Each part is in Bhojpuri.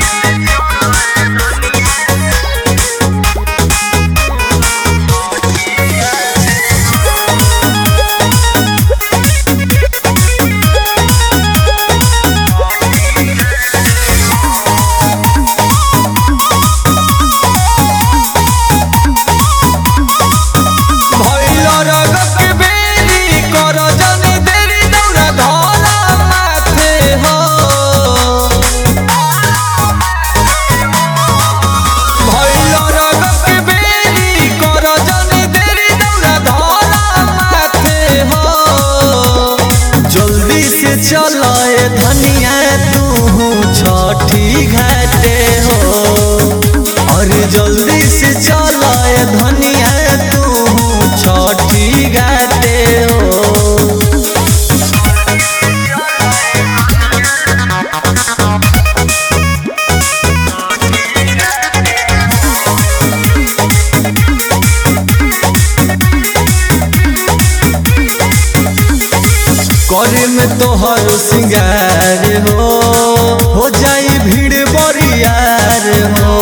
भइल रगत के बेरी कर जनी देरी दौड़ा धरा माथे हो भइल रगत के बेरी कर जनी देरी दौड़ा धरा माथे हो जल्दी से चल ए धनिया तू छठी घाटे हो अरे जल्दी से चल ए धनिया तू छठी घाटे हो करे में तोहर सिंगार हो हो जाई भीड़ बरियार हो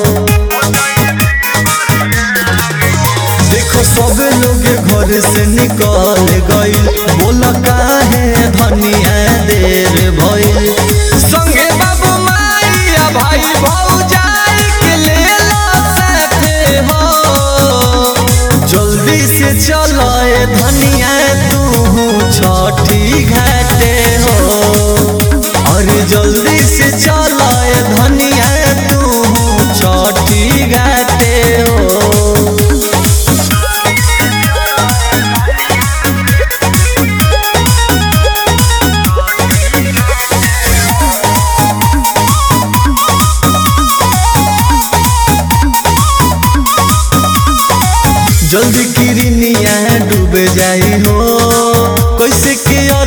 देखो सब लोग घर से निकल गइल बोल काहे धनिया देर भइल संगे बाबू माइया भाई भौजाई के लेला साथे हो जल्दी से चल ए धनिया तू छठी घाटे हो अरे जल्दी से चल ए धनिया तू छठी घाटे हो जल्दी किरनिया डूब जाई हो कैसे के